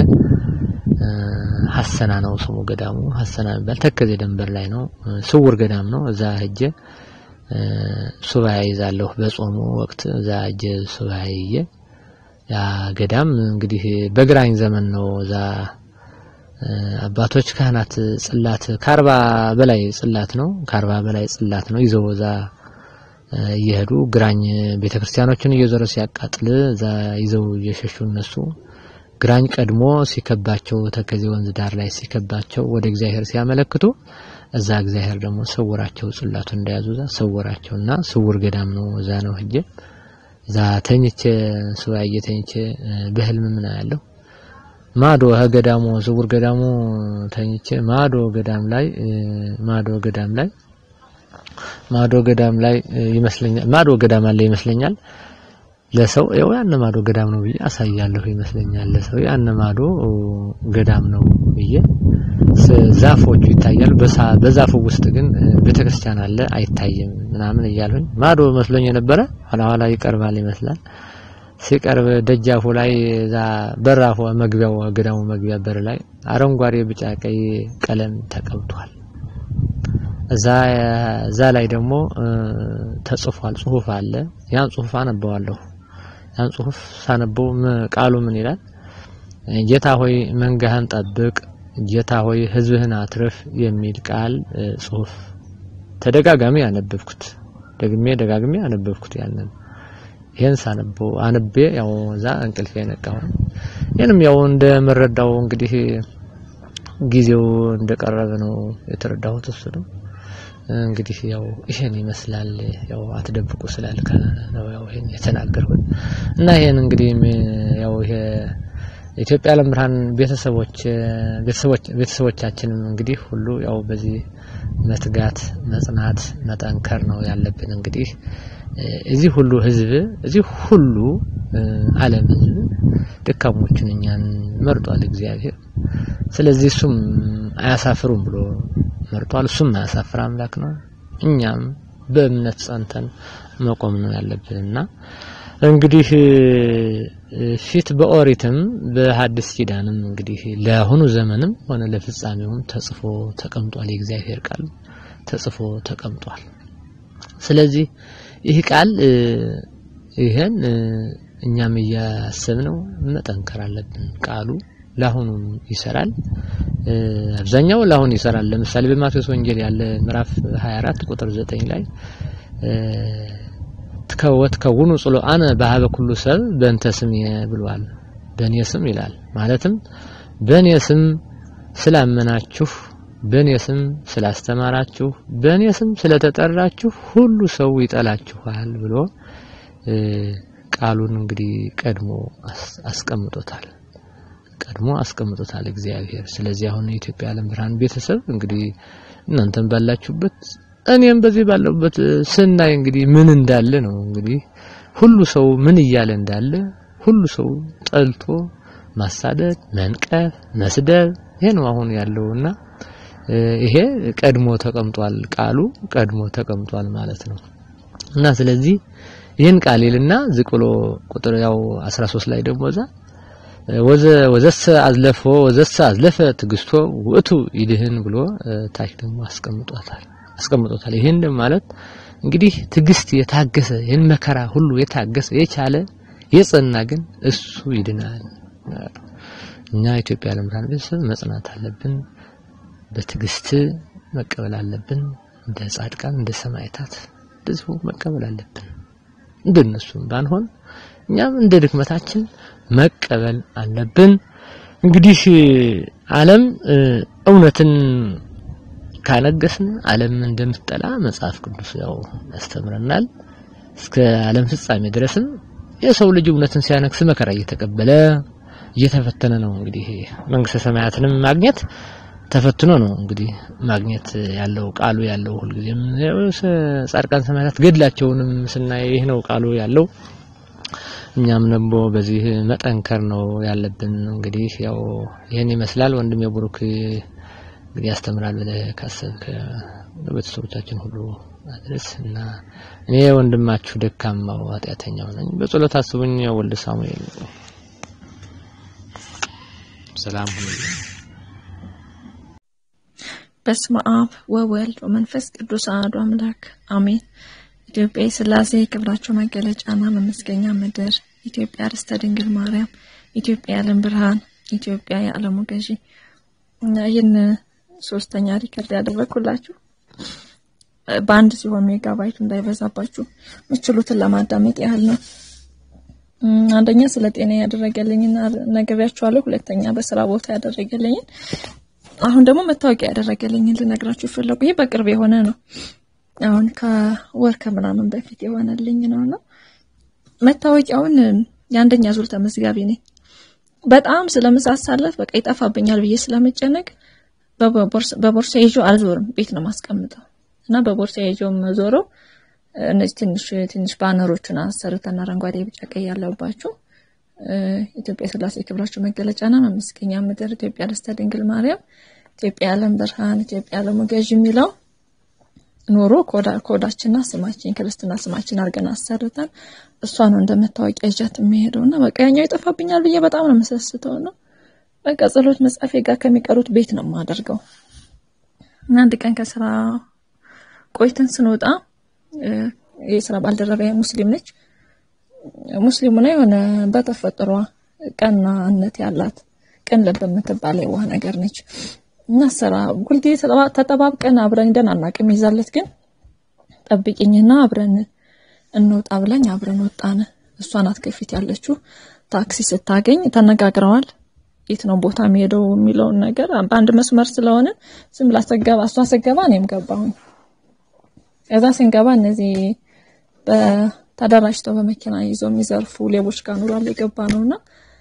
S4: ሀሰና ነው ስሙ ገዳሙ ሀሰና የሚባል ተከዜ ደንበር ላይ ነው ስውር ገዳም ነው እዛ ሄጄ ሱባኤ ይዛለሁ በጾሙ ወቅት እዛ ሄጄ ሱባኤ ይዤ ያ ገዳም እንግዲህ በግራኝ ዘመን ነው እዛ አባቶች ካህናት ጽላት ከአርባ በላይ ጽላት ነው ከአርባ በላይ ጽላት ነው ይዘው እዛ እየሄዱ ግራኝ ቤተክርስቲያኖችን እየዞረ ሲያቃጥል እዛ ይዘው እየሸሹ እነሱ ግራኝ ቀድሞ ሲከባቸው ተከዜ ወንዝ ዳር ላይ ሲከባቸው ወደ እግዚአብሔር ሲያመለክቱ እዛ እግዚአብሔር ደግሞ ሰወራቸው ጽላቱን እንደያዙ እዛ ሰወራቸውና ስውር ገዳም ነው እዛ ነው ሄጄ እዛ ተኝቼ ሱባኤ ተኝቼ በህልም ምን ያለው ማዶ ገዳሙ ስውር ገዳሙ ተኝቼ ማዶ ገዳም ላይ ማዶ ገዳም ላይ ማዶ ገዳም ላይ ይመስለኛል ማዶ ገዳም አለ ይመስለኛል ለሰው ያው ያነ ማዶ ገዳም ነው ብዬ አሳያለሁ ይመስለኛል ለሰው ያነ ማዶ ገዳም ነው ብዬ ዛፎቹ ይታያሉ በዛፉ ውስጥ ግን ቤተክርስቲያን አለ አይታይም ምናምን እያልሁኝ ማዶ መስሎኝ የነበረ ኋላ ኋላ ይቀርባል ይመስላል ሲቀርብ ደጃፉ ላይ እዛ በራፉ መግቢያው ገዳሙ መግቢያ በር ላይ አረንጓዴ ቢጫ ቀይ ቀለም ተቀብቷል እዛ እዛ ላይ ደግሞ ተጽፏል ጽሁፍ አለ ያን ጽሁፍ አነበዋለሁ ያን ጽሁፍ ሳነበው ቃሉ ምን ይላል ጌታ ሆይ መንጋህን ጠብቅ ጌታ ሆይ ህዝብህን አትርፍ የሚል ቃል ጽሁፍ ተደጋጋሚ ያነበብኩት ደግሜ ደጋግሜ ያነበብኩት ያንን ይሄን ሳነበው አንቤ ያው እዛ እንቅልፍ የነቃው ይሄንም ያው እንደምረዳው እንግዲህ ጊዜው እንደቀረበ ነው የተረዳሁት እሱ ነው እንግዲህ ያው ይሄን ይመስላል ያው አትደብቁ ስላልከ ነው ያው ይሄን የተናገርኩት እና ይሄን እንግዲህ ያው ይሄ ኢትዮጵያ ዓለም ብርሃን ቤተሰቦች ቤተሰቦች ቤተሰቦቻችንም እንግዲህ ሁሉ ያው በዚህ መትጋት መጽናት መጠንከር ነው ያለብን እንግዲህ እዚህ ሁሉ ህዝብ እዚህ ሁሉ ዓለም ህዝብ ደካሞችን እኛን መርጧል እግዚአብሔር ስለዚህ እሱም አያሳፍሩም ብሎ መርጧል እሱም አያሳፍር አምላክ ነው እኛም በእምነት ጸንተን መቆም ነው ያለብንና እንግዲህ ፊት በኦሪትም በሐዲስ ኪዳንም እንግዲህ ለአሁኑ ዘመንም ሆነ ለፍጻሜውም ተጽፎ ተቀምጧል የእግዚአብሔር ቃል ተጽፎ ተቀምጧል ስለዚህ ይህ ቃል ይሄን እኛም እያሰብነው መጠንከር አለብን ቃሉ ለአሁኑም ይሰራል አብዛኛው ለአሁን ይሰራል ለምሳሌ በማቴዎስ ወንጌል ያለ ምዕራፍ 24 ቁጥር 9 ላይ ትከወት ከውኑ ጽሎ አነ በሀበ ኩሉ ሰብ በእንተ ስም ብሏል በእኔ ስም ይላል ማለትም በእኔ ስም ስላመናችሁ በእኔ ስም ስላስተማራችሁ በእኔ ስም ስለተጠራችሁ ሁሉ ሰው ይጠላችኋል ብሎ ቃሉን እንግዲህ ቀድሞ አስቀምጦታል ቀድሞ አስቀምጦታል እግዚአብሔር ስለዚህ አሁን የኢትዮጵያ ዓለም ብርሃን ቤተሰብ እንግዲህ እናንተም ባላችሁበት እኔም በዚህ ባለሁበት ስናይ እንግዲህ ምን እንዳለ ነው እንግዲህ ሁሉ ሰው ምን እያለ እንዳለ ሁሉ ሰው ጠልቶ ማሳደድ መንቀፍ መስደብ ይሄ ነው አሁን ያለውና ይሄ ቀድሞ ተቀምጧል ቃሉ ቀድሞ ተቀምጧል ማለት ነው እና ስለዚህ ይህን ቃል ይልና ዝቅ ብሎ ቁጥር ያው 13 ላይ ደግሞ እዛ ወዘ ወዘሰ አዝለፎ ወዘሰ አዝለፈ ትግስቶ ውእቱ ይድህን ብሎ ታች ደግሞ አስቀምጦታል አስቀምጦታል ይህን ማለት እንግዲህ ትግስት የታገሰ ይህን መከራ ሁሉ የታገሰ የቻለ የጸና ግን እሱ ይድናል እኛ ኢትዮጵያ ዓለም ብርሃን ቤተሰብ መጽናት አለብን በትግስት መቀበል አለብን እንደ ጻድቃን እንደ ሰማዕታት እንደዚሁ መቀበል አለብን እንደነሱም ባንሆን እኛም እንደ ድክመታችን መቀበል አለብን እንግዲህ ዓለም እውነትን ካነገስን ዓለም እንደምትጠላ መጽሐፍ ቅዱስ ያው ያስተምረናል እስከ ዓለም ፍጻሜ ድረስም የሰው ልጅ እውነትን ሲያነግስ መከራ እየተቀበለ እየተፈተነ ነው እንግዲህ መንግስተ ሰማያትንም ማግኘት ተፈትኖ ነው እንግዲህ ማግኘት ያለው ቃሉ ያለው ሁልጊዜም ጻድቃን ሰማዕታት ገድላቸውንም ስናይ ይህ ነው ቃሉ ያለው። እኛም ደግሞ በዚህ መጠንከር ነው ያለብን። እንግዲህ ያው ይህን ይመስላል። ወንድም የቡሩክ እንግዲህ ያስተምራል ብለህ ካሰብክ ቤተሰቦቻችን ሁሉ አድረስ እና እኔ ወንድማችሁ ደካማው ኃጢአተኛው ነኝ። በጸሎት አስቡኝ። ወልደ ሳሙኤል ሰላም ሁኑ።
S5: በስመ አብ ወወልድ ወመንፈስ ቅዱስ አሐዱ አምላክ አሜን። ኢትዮጵያ የሥላሴ ክብራቸው መገለጫና መመስገኛ ምድር፣ ኢትዮጵያ ርስተ ድንግል ማርያም፣ ኢትዮጵያ የዓለም ብርሃን፣ ኢትዮጵያ የዓለሙ ገዢ እና ይህን ሶስተኛ ሪከርድ ያደረግኩላችሁ በአንድ ሲሆን ሜጋባይቱ እንዳይበዛባችሁ ምችሉትን ለማዳመጥ ያህል ነው። አንደኛ ስለ ጤና ያደረገልኝን ነግሬያችኋለሁ። ሁለተኛ በስራ ቦታ ያደረገልኝን አሁን ደግሞ መታወቂያ ያደረገልኝን ልነግራችሁ ፈለጉ። ይህ በቅርብ የሆነ ነው። አሁን ከወር ከምናምን በፊት የሆነልኝ ነውና መታወቂያውን የአንደኛ ዙር ተመዝጋቢ ነኝ። በጣም ስለምሳሳለት በቃ ይጠፋብኛል ብዬ ስለመጨነቅ በቦርሳ ይዤው አልዞርም፣ ቤት ነው ማስቀምጠው እና በቦርሳ ይዤው ዞረው እነዚህ ትንሽ ትንሽ ባነሮቹን አሰርተን አረንጓዴ፣ ቢጫ፣ ቀይ ያለባቸው ኢትዮጵያ የሥላሴ ክብራቸው መገለጫና መመስገኛ ምድር፣ ኢትዮጵያ ርስተ ድንግል ማርያም፣ ኢትዮጵያ የዓለም ብርሃን፣ ኢትዮጵያ የዓለሙ ገዥ የሚለው ኖሮ ኮዳችንና ስማችን ክርስትና ስማችን አድርገን አሰርተን እሷ ነው እንደመታወቂያ ይዣት የሚሄደው እና በቃ ያኛው ይጠፋብኛል ብዬ በጣም ነው የምሰስተው ነው በቃ ጸሎት መጻፌ ጋር ከሚቀሩት ቤት ነው የማደርገው። እና አንድ ቀን ከስራ ቆይተን ስንወጣ የስራ ባልደረባ ሙስሊም ነች። ሙስሊሙ ነው የሆነ በተፈጥሯ ቀናነት ያላት ቅን ልብ የምትባል የዋህ ነገር ነች። እና ስራ ሁልጊዜ ተጠባብቀን አብረን ሄደን አናውቅም። ይዛለት ግን ጠብቂኝና አብረን እንወጣ ብለኝ አብረን ወጣን። እሷ ናት ከፊት ያለችው። ታክሲ ስታገኝ ተነጋግረዋል። የት ነው ቦታ የሚሄደው የሚለውን ነገር በአንድ መስመር ስለሆነ ዝም ብላ ስትገባ እሷ ስትገባ እኔም ገባሁኝ። ከዛ ስንገባ እነዚህ ተደራጅተው በመኪና ይዘው የሚዘርፉ ሌቦች ጋር ኑሯል የገባ ነውና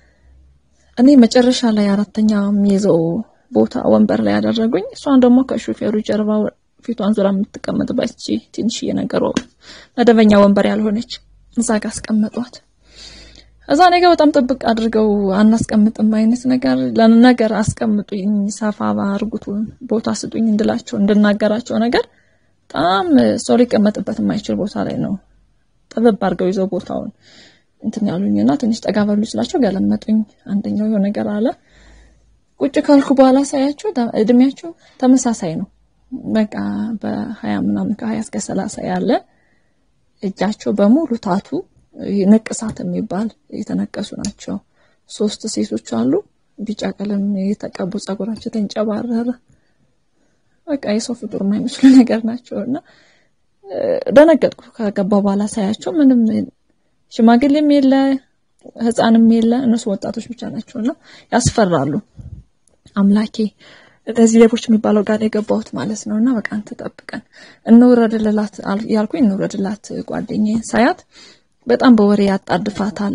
S5: እኔ መጨረሻ ላይ አራተኛ የሚይዘው ቦታ ወንበር ላይ ያደረጉኝ። እሷን ደግሞ ከሹፌሩ ጀርባ ፊቷን ዙራ የምትቀመጥባት እቺ ትንሽዬ ነገር መደበኛ ወንበር ያልሆነች እዛ ጋር አስቀመጧት። እዛ እኔ ጋር በጣም ጥብቅ አድርገው አናስቀምጥም አይነት ነገር ለነገር አስቀምጡኝ፣ ሰፋ ባርጉት ቦታ ስጡኝ እንድላቸው እንድናገራቸው ነገር በጣም ሰው ሊቀመጥበት የማይችል ቦታ ላይ ነው ጥብብ አድርገው ይዘው ቦታውን እንትን ያሉኝና ትንሽ ጠጋ በሉ ስላቸው ገለመጡኝ። አንደኛው የሆነ ነገር አለ። ቁጭ ካልኩ በኋላ ሳያቸው እድሜያቸው ተመሳሳይ ነው። በቃ በሀያ ምናምን ከሀያ እስከ ሰላሳ ያለ እጃቸው በሙሉ ታቱ ንቅሳት የሚባል የተነቀሱ ናቸው። ሶስት ሴቶች አሉ። ቢጫ ቀለም የተቀቡ ጸጉራቸው ተንጨባረረ። በቃ የሰው ፍጡር የማይመስሉ ነገር ናቸው እና ደነገጥኩ። ከገባ በኋላ ሳያቸው ምንም ሽማግሌም የለ ሕፃንም የለ እነሱ ወጣቶች ብቻ ናቸው እና ያስፈራሉ። አምላኬ እነዚህ ሌቦች የሚባለው ጋር የገባሁት ማለት ነው እና በቃ አንተ ጠብቀን እንውረድልላት ያልኩኝ እንውረድላት ጓደኛዬን ሳያት በጣም በወሬ ያጣድፋታል።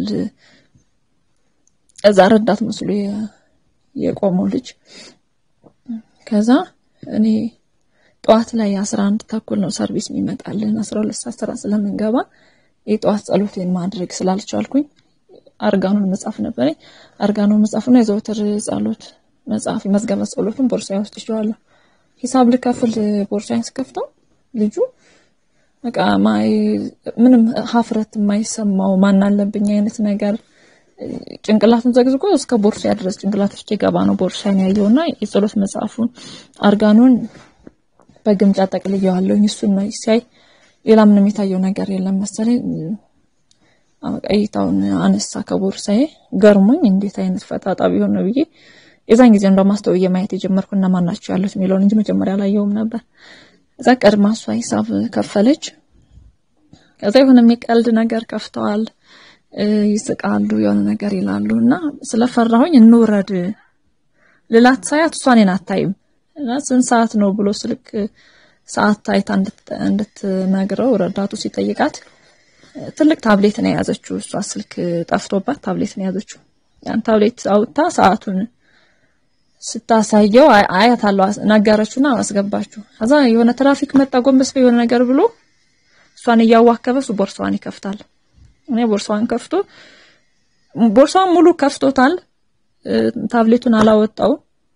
S5: እዛ ረዳት መስሎ የቆመው ልጅ ከዛ እኔ ጠዋት ላይ አስራ አንድ ተኩል ነው ሰርቪስ የሚመጣልን አስራ ሁለት ሰዓት ስራ ስለምንገባ የጠዋት ጸሎቴን ማድረግ ስላልቻልኩኝ አርጋኑን መጽሐፍ ነበረኝ። አርጋኑን መጽሐፉና የዘወትር ጸሎት መጽሐፍ መዝገበ ጸሎቱን ቦርሳዬ ውስጥ ይዤዋለሁ። ሂሳብ ልከፍል ቦርሳዬን ስከፍተው ልጁ በቃ ማይ ምንም ሀፍረት የማይሰማው ማን አለብኝ አይነት ነገር ጭንቅላቱን ዘግዝጎ እስከ ቦርሳ ድረስ ጭንቅላት ውስጥ የገባ ነው ቦርሳዬን ያየውና የጸሎት መጽሐፉን አርጋኑን በግምጫ ጠቅልዬዋለሁኝ። እሱን ነው ሲያይ ሌላ ምንም የታየው ነገር የለም መሰለኝ። ቀይታውን አነሳ ከቦርሳዬ ገርሞኝ እንዴት አይነት ፈጣጣ ቢሆን ነው ብዬ የዛን ጊዜ እንደውም አስተውዬ ማየት የጀመርኩ እነማን ናቸው ያሉት የሚለውን እንጂ መጀመሪያ አላየውም ነበር። እዛ ቀድማ እሷ ሂሳብ ከፈለች። ከዛ የሆነ የሚቀልድ ነገር ከፍተዋል፣ ይስቃሉ፣ የሆነ ነገር ይላሉ እና ስለፈራሁኝ እንውረድ ልላት ሳያት እሷ እኔን አታይም እና ስንት ሰዓት ነው ብሎ ስልክ ሰዓት ታይታ እንድትነግረው ረዳቱ ሲጠይቃት ትልቅ ታብሌት ነው የያዘችው። እሷ ስልክ ጠፍቶባት ታብሌት ነው የያዘችው። ያን ታብሌት አውጥታ ሰዓቱን ስታሳየው አያታለሁ ነገረችውና አስገባችሁ። ከዛ የሆነ ትራፊክ መጣ ጎንበስ የሆነ ነገር ብሎ እሷን እያዋከበ እሱ ቦርሳዋን ይከፍታል። እኔ ቦርሳዋን ከፍቶ ቦርሳዋን ሙሉ ከፍቶታል። ታብሌቱን አላወጣው።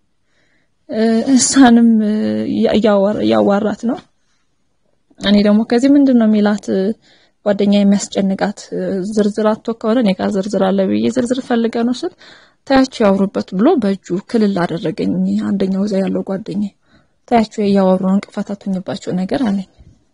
S5: እሷንም እያዋራት ነው። እኔ ደግሞ ከዚህ ምንድን ነው የሚላት ጓደኛ የሚያስጨንቃት ዝርዝር አቶ ከሆነ እኔ ጋር ዝርዝር አለ ብዬ ዝርዝር ፈልገ ነው ስል ታያቸው ያወሩበት ብሎ በእጁ ክልል አደረገኝ። አንደኛው እዛ ያለው ጓደኛ ታያቸው እያወሩ ነው እንቅፋት አትሁኝባቸው ነገር አለኝ።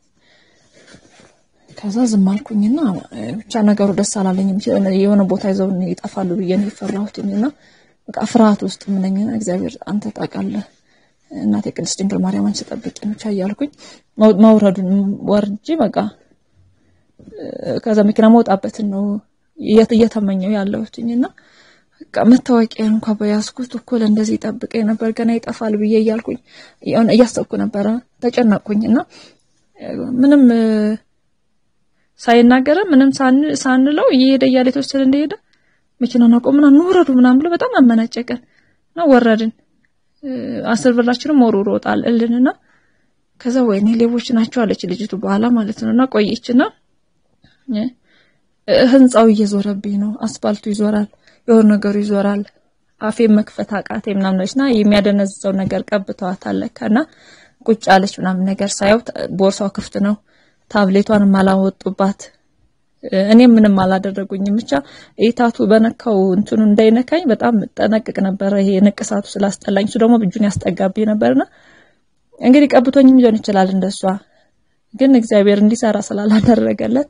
S5: ከዛ ዝም አልኩኝና ብቻ ነገሩ ደስ አላለኝም። የሆነ ቦታ ይዘው ይጠፋሉ ብዬ ነው የፈራሁትኝና በቃ ፍርሃት ውስጥ ምነኝና እግዚአብሔር አንተ ታውቃለህ እናቴ ቅድስት ድንግል ማርያም አንቺ ጠብቂኝ ብቻ እያልኩኝ መውረዱን ወርጄ በቃ ከዛ መኪና መውጣበትን ነው እየተመኘው ያለሁትኝና በቃ መታወቂያ እንኳን በያዝኩት እኮ ለእንደዚህ ይጠብቀኝ ነበር ገና ይጠፋል ብዬ እያልኩኝ እያሰብኩ ነበረ። ተጨነቅኩኝና ምንም ሳይናገረ ምንም ሳንለው እየሄደ እያለ የተወሰነ እንደሄደ መኪናውን አቆምና እንውረዱ ምናምን ብሎ በጣም አመናጨቀን እና ወረድን። አስር ብራችንም ወርውሮ ጣልልንና ከዛ ወይኔ ሌቦች ናቸው አለች ልጅቱ በኋላ ማለት ነውና ቆየችና ህንጻው እየዞረብኝ ነው፣ አስፋልቱ ይዞራል፣ የሆነ ነገሩ ይዞራል። አፌን መክፈት አቃቴ ምናምን ነችና የሚያደነዝዘው ነገር ቀብተዋታል ለካና ቁጭ አለች ምናምን ነገር ሳየው ቦርሳው ክፍት ነው። ታብሌቷንም አላወጡባት። እኔም ምንም አላደረጉኝም። ብቻ ኢታቱ በነካው እንትኑ እንዳይነካኝ በጣም ጠነቅቅ ነበረ። ይሄ ንቅሳቱ ስላስጠላኝ እሱ ደግሞ እጁን ያስጠጋብኝ ነበርና እንግዲህ ቀብቶኝም ሊሆን ይችላል እንደሷ። ግን እግዚአብሔር እንዲሰራ ስላላደረገለት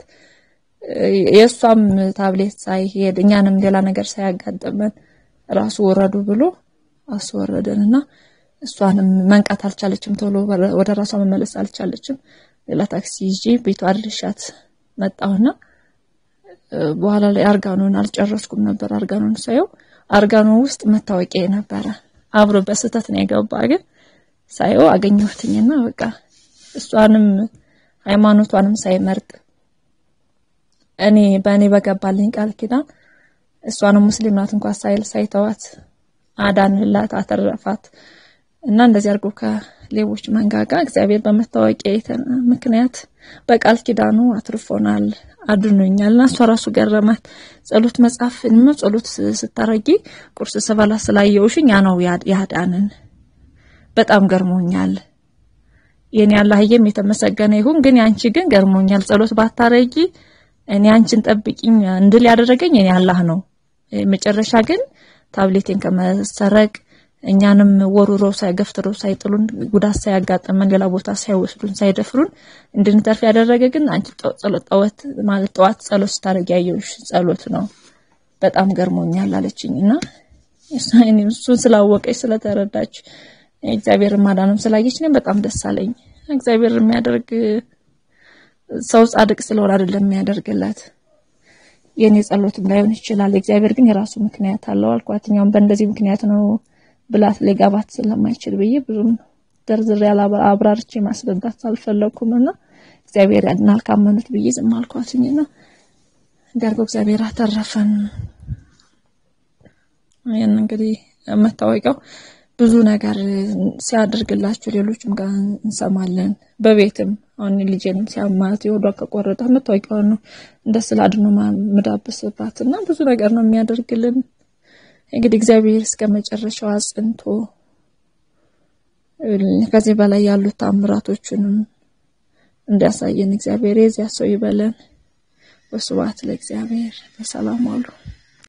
S5: የእሷም ታብሌት ሳይሄድ እኛንም ሌላ ነገር ሳያጋጥመን ራሱ ወረዱ ብሎ አስወረደንና እሷንም መንቃት አልቻለችም። ቶሎ ወደ ራሷ መመለስ አልቻለችም። ሌላ ታክሲ ይዤ ቤቷ አድርሻት መጣሁና በኋላ ላይ አርጋኖን አልጨረስኩም ነበር። አርጋኖን ሳየው አርጋኖ ውስጥ መታወቂያ ነበረ አብሮ በስህተት ነው የገባ። ግን ሳየው አገኘሁትኝና በቃ እሷንም ሃይማኖቷንም ሳይመርጥ እኔ በእኔ በገባልኝ ቃል ኪዳን እሷንም ሙስሊም ናት እንኳን ሳይል ሳይተዋት አዳንላት፣ አተረፋት እና እንደዚህ አድርጎ ከሌቦች መንጋጋ እግዚአብሔር በመታወቂያ ምክንያት በቃል ኪዳኑ አትርፎናል፣ አድኖኛል። እና እሷ ራሱ ገረማት። ጸሎት መጽሐፍ ነው ጸሎት ስታረጊ ቁርስ ስበላ ስላየውሽኝ ያ ነው ያዳንን። በጣም ገርሞኛል። የኔ አላህዬም የተመሰገነ ይሁን። ግን ያንቺ ግን ገርሞኛል። ጸሎት ባታረጊ እኔ አንቺን ጠብቂኝ እንድል ያደረገኝ እኔ አላህ ነው። መጨረሻ ግን ታብሌቴን ከመሰረቅ እኛንም ወሩረው ሳይገፍትረው ሳይጥሉን ጉዳት ሳያጋጥመን ሌላ ቦታ ሳይወስዱን ሳይደፍሩን እንድንተርፍ ያደረገ ግን አንቺ ጸሎት ጠወት ማለት ጠዋት ጸሎት ስታደርጊ ያየሁሽ ጸሎት ነው። በጣም ገርሞኛል አለችኝና እሱን ስላወቀች ስለተረዳች እግዚአብሔር ማዳንም ስላየች እኔም በጣም ደስ አለኝ። እግዚአብሔር የሚያደርግ ሰው ጻድቅ ስለሆነ አይደለም የሚያደርግላት የኔ ጸሎትም ላይሆን ይችላል። እግዚአብሔር ግን የራሱ ምክንያት አለው አልኳት። እኛውም በእንደዚህ ምክንያት ነው ብላት ሊገባት ስለማይችል ብዬ ብዙም ዘርዝሬ አብራርቼ ማስረዳት አልፈለኩም እና እግዚአብሔር ያድናል ካመኑት ብዬ ዝም አልኳትኝና እንዲያርገው እግዚአብሔር አተረፈን። ይህን እንግዲህ መታወቂያው ብዙ ነገር ሲያደርግላችሁ ሌሎችም ጋር እንሰማለን። በቤትም አሁን ልጄንም ሲያማት የሆዷ ከቆረጠ መታወቂያውን ነው እንደ ስላድኖ ምዳብስባት እና ብዙ ነገር ነው የሚያደርግልን። እንግዲህ እግዚአብሔር እስከ መጨረሻው አጽንቶ ከዚህ በላይ ያሉት ታምራቶቹንም እንዲያሳየን እግዚአብሔር የዚያ ሰው ይበለን። ወስብሐት ለእግዚአብሔር። በሰላም ዋሉ።